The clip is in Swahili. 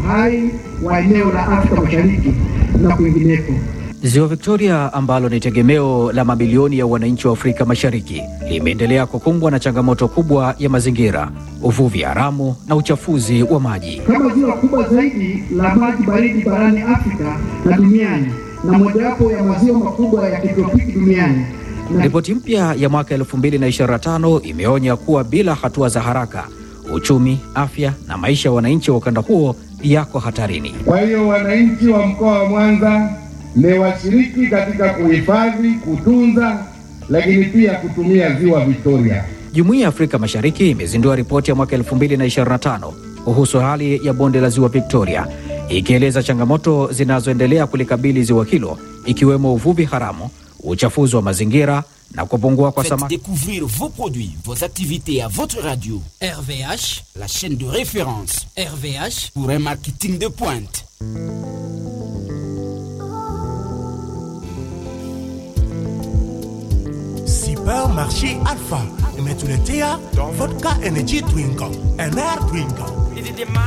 uhai wa eneo la Afrika Mashariki na kwingineko. Ziwa Victoria ambalo ni tegemeo la mabilioni ya wananchi wa Afrika Mashariki limeendelea kukumbwa na changamoto kubwa ya mazingira, uvuvi haramu na uchafuzi wa maji. Kama ziwa kubwa zaidi la maji baridi barani Afrika na duniani na mojawapo ya maziwa makubwa ya kitropiki duniani. Na Ripoti mpya ya mwaka 2025 imeonya kuwa bila hatua za haraka, uchumi, afya na maisha ya wananchi wa ukanda huo yako hatarini. Kwa hiyo wananchi wa mkoa wa Mwanza ni washiriki katika kuhifadhi, kutunza, lakini pia kutumia ziwa Victoria. Jumuiya ya Afrika Mashariki imezindua ripoti ya mwaka 2025 kuhusu hali ya bonde la ziwa Victoria, ikieleza changamoto zinazoendelea kulikabili ziwa hilo, ikiwemo uvuvi haramu, uchafuzi wa mazingira na kupungua kwa Faites samaki. découvrir vos produits, vos activités à votre radio. RVH, la chaîne de référence RVH, pour un marketing de pointe. Supermarché Alpha. Metuletea Vodka Energy Drink, un air drink.